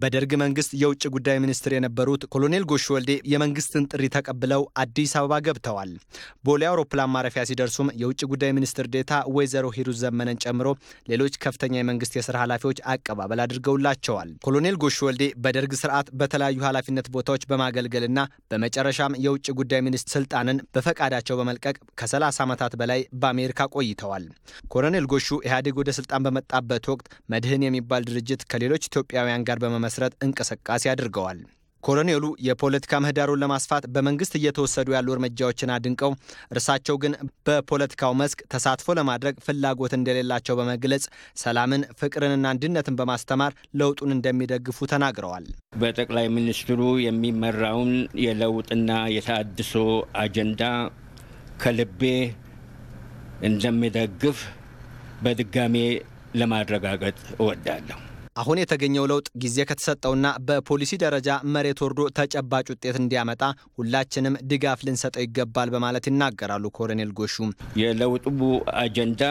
በደርግ መንግስት የውጭ ጉዳይ ሚኒስትር የነበሩት ኮሎኔል ጎሹ ወልዴ የመንግስትን ጥሪ ተቀብለው አዲስ አበባ ገብተዋል። ቦሌ አውሮፕላን ማረፊያ ሲደርሱም የውጭ ጉዳይ ሚኒስትር ዴታ ወይዘሮ ሂሩት ዘመነን ጨምሮ ሌሎች ከፍተኛ የመንግስት የስራ ኃላፊዎች አቀባበል አድርገውላቸዋል። ኮሎኔል ጎሹ ወልዴ በደርግ ስርዓት በተለያዩ ኃላፊነት ቦታዎች በማገልገልና በመጨረሻም የውጭ ጉዳይ ሚኒስትር ስልጣንን በፈቃዳቸው በመልቀቅ ከ30 ዓመታት በላይ በአሜሪካ ቆይተዋል። ኮሎኔል ጎሹ ኢህአዴግ ወደ ስልጣን በመጣበት ወቅት መድህን የሚባል ድርጅት ከሌሎች ኢትዮጵያውያን ጋር በመመስረት እንቅስቃሴ አድርገዋል። ኮሎኔሉ የፖለቲካ ምህዳሩን ለማስፋት በመንግስት እየተወሰዱ ያሉ እርምጃዎችን አድንቀው እርሳቸው ግን በፖለቲካው መስክ ተሳትፎ ለማድረግ ፍላጎት እንደሌላቸው በመግለጽ ሰላምን፣ ፍቅርንና አንድነትን በማስተማር ለውጡን እንደሚደግፉ ተናግረዋል። በጠቅላይ ሚኒስትሩ የሚመራውን የለውጥና የተሃድሶ አጀንዳ ከልቤ እንደሚደግፍ በድጋሜ ለማረጋገጥ እወዳለሁ። አሁን የተገኘው ለውጥ ጊዜ ከተሰጠውና በፖሊሲ ደረጃ መሬት ወርዶ ተጨባጭ ውጤት እንዲያመጣ ሁላችንም ድጋፍ ልንሰጠው ይገባል በማለት ይናገራሉ ኮሎኔል ጎሹ። የለውጡ አጀንዳ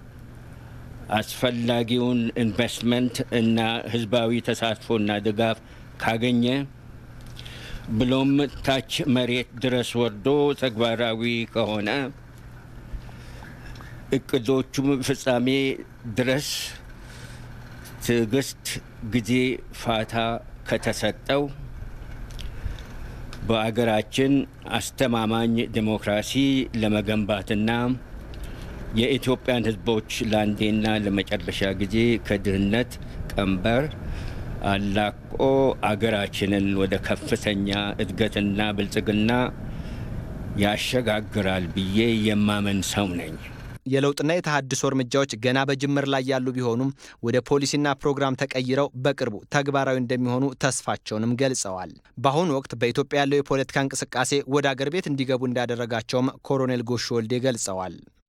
አስፈላጊውን ኢንቨስትመንት እና ህዝባዊ ተሳትፎና ድጋፍ ካገኘ ብሎም ታች መሬት ድረስ ወርዶ ተግባራዊ ከሆነ እቅዶቹም ፍጻሜ ድረስ ትዕግስት፣ ጊዜ፣ ፋታ ከተሰጠው በአገራችን አስተማማኝ ዲሞክራሲ ለመገንባትና የኢትዮጵያን ሕዝቦች ለአንዴና ለመጨረሻ ጊዜ ከድህነት ቀንበር አላቆ አገራችንን ወደ ከፍተኛ እድገትና ብልጽግና ያሸጋግራል ብዬ የማመን ሰው ነኝ። የለውጥና የተሃድሶ እርምጃዎች ገና በጅምር ላይ ያሉ ቢሆኑም ወደ ፖሊሲና ፕሮግራም ተቀይረው በቅርቡ ተግባራዊ እንደሚሆኑ ተስፋቸውንም ገልጸዋል። በአሁኑ ወቅት በኢትዮጵያ ያለው የፖለቲካ እንቅስቃሴ ወደ አገር ቤት እንዲገቡ እንዳደረጋቸውም ኮሎኔል ጎሹ ወልዴ ገልጸዋል።